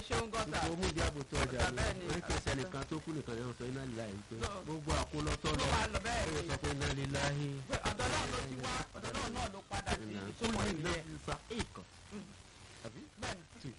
ṣeun gọ́tà gbogbo mú ìdí àbò tó ọjà Ọ̀tá mi bẹ́ẹ̀ ni. wọ́n kì í sẹ́nìkan tó kú nìkan ní ọ̀sán iná lílá yìí pé No. gbogbo àkólọ́tọ́ ló lọ wà lọ bẹ́ẹ̀ ó ni sọ pé iná lílá yìí pé ọ̀dọ̀ náà ló ti wá ọ̀dọ̀ náà náà ló padà sí ìnà ìtumọ̀ kúlù iná ìyẹn ti sa èèkàn àbí bẹ́ẹ̀ ni tù.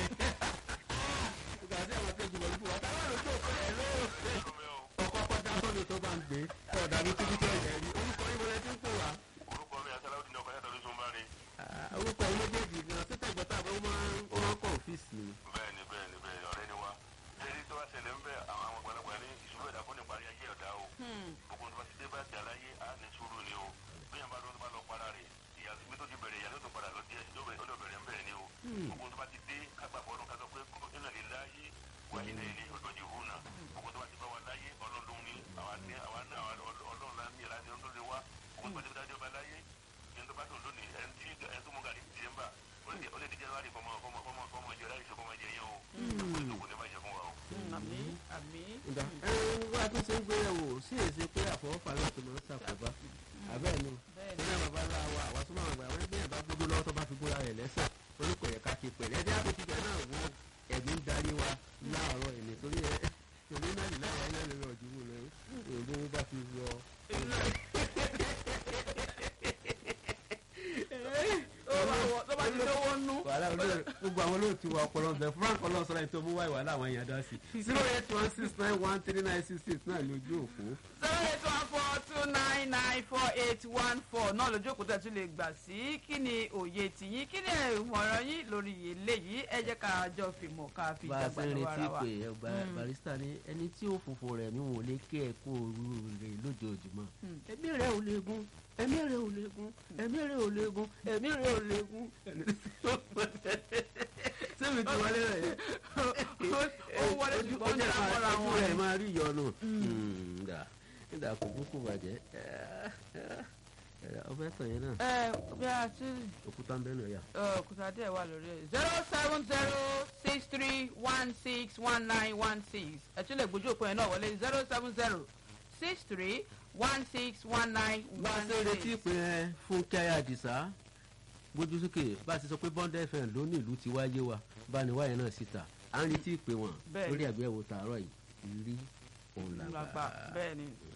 ìgbà tí àwọn kejì lọ fún wa táwọn àrùn tó kọ ẹ ló ọkọ kọjá sọ́ni tó bá ń gbé ọ̀dà mi tíbi tó ẹ̀jẹ̀ rí orúkọ yìí wọlé tí ń pè wá. orúkọ mi àti aláwọ̀ ọkọ̀ yàtọ̀ lóṣù ń bá rí. Ah, orúkọ yìí méjèèjì gan títẹ̀ gbọ́tà ó máa ń ó máa ń kọ́ ọ́fíìsì ni. bẹ́ẹ̀ni bẹ́ẹ̀ni bẹ́ẹ̀ni ọ̀rẹ́ ni wa. lẹ́yìn tó wá ṣẹlẹ̀ ń bẹ̀ àwọn àwọn àgbàlagbà ní ìṣubú ẹ̀dá fún ìparí ayé ọ̀dá o. gbogbo tó bá ti dé bá jà láyé á ní sùúrù ni o. bí yàn bá lọ́dún bá lọ para rẹ̀ ìyá bí tó ti bẹ̀rẹ̀ ìyá tó tó padà lọ díẹ̀ yóò bẹ̀rẹ̀ ó lọ bẹ̀rẹ̀ ń bẹ̀rẹ̀ ni o. gbogbo tó bá ti dé kágbà fọdún kásọ pé iná lè láyé wà iná ilé ìdọ̀jì hù náà. gbogbo tó bá ti bá wa láyé ọlọ́run ni àwa ní àwa ní àwa ọlọ́run lá ní ìlànà tó lè wá. gbogbo tó bá ti dájọ́ bá láyé ẹni tó bá tó lónìí ẹni tí ẹni tó mú gàrí dìsẹ́mbà ó lè ó lè di january kọ́mọ kọ́mọ kọ́mọ kọ́mọ jẹ láì ṣe kọ́mọ jẹ yẹn o. ó lè tó kò ní bá jẹ fún wa o. àmì àmì ìgbà ẹni wá tó ṣe ń gbéyàwó sí èsì pé àfọwọ́fà náà tó máa ń ṣàkóbá àbẹ́ẹ̀ ni bẹ́ẹ̀ ni ní àwọn bàbá ńlá wa àwa tó máa gbà wọ́n bí ẹ̀bá gbogbo lọ́wọ́ tó bá fi gbóra rẹ̀ lẹ́sẹ̀ orúkọ yẹ ká ṣe pẹ̀lẹ́ ẹ̀dí àpótíkẹ́ náà wo ẹ̀mí ń darí wa láàárọ̀ ẹ̀ nítorí ẹ̀ torí náà ní láyà náà lórí ọ̀jú wò lẹ́yìn òde wọn bá fi wọ. ó bá wọ tó bá ti lówó nú wàhálà olóòrè gbogbo àwọn olóòtú wa ọpọlọ ọbẹ frank ọlọsọlá ẹni tó mú wáyé wàhálà àwọn èèyàn dá sí zero eight one six nine one three nine six six náà ní ojú òpó. zero eight one four two nine nine four eight one four náà lójú òkúta tún lè gbà sí kí ni òye tìyín kí ni ìmọ̀ràn yín lórí eléyìí ẹ jẹ́ ká jọ fìmọ̀ ká fi bá a dàgbà ṣe ń lọ́wọ́ retí ara wa. pé ẹgbà barista ní ẹni tí ó fòfò rẹ̀ mi wọn ò lè kí ẹ kó ooru rẹ̀ lójoojúmọ́ ẹ̀mí rẹ̀ ò lè gún ẹ̀mí rẹ̀ ò lè gún ẹ̀mí rẹ̀ ò lè gún ẹ̀mí rẹ̀ ò lè gún sẹ́mi tí wọlé rẹ̀ yẹ ó wọlé ṣùgbọ́n ó ń dá mọ́ra ojú wọn. rẹ̀ máa rí ìyọnu ǹda ǹda kò kúkú bàjẹ́ ọbẹ̀ tàn yẹn náà ẹ bí a ti òkúta ń bẹ́ẹ̀ náà yà. òkúta díẹ̀ wà lórí ẹ̀ zero seven zero six three one six one nine one six ẹ tún lè gbójú òpin ẹ̀ náà wọlé zero seven zero six three one six one nine bá a one ṣe retí six. pé ẹ fún kíáyà àdìsá gbójú sókè bá a ṣe sọ pé bond fm ló ní ìlú ti wáyé wa bá a ní wáyé náà síta à ń retí ìpè wọn Bẹ́ẹ̀ lórí ni. àgbéyẹ̀wò tààrọ̀ yìí rí òun làgbà. lágbà bẹ́ẹ̀ ni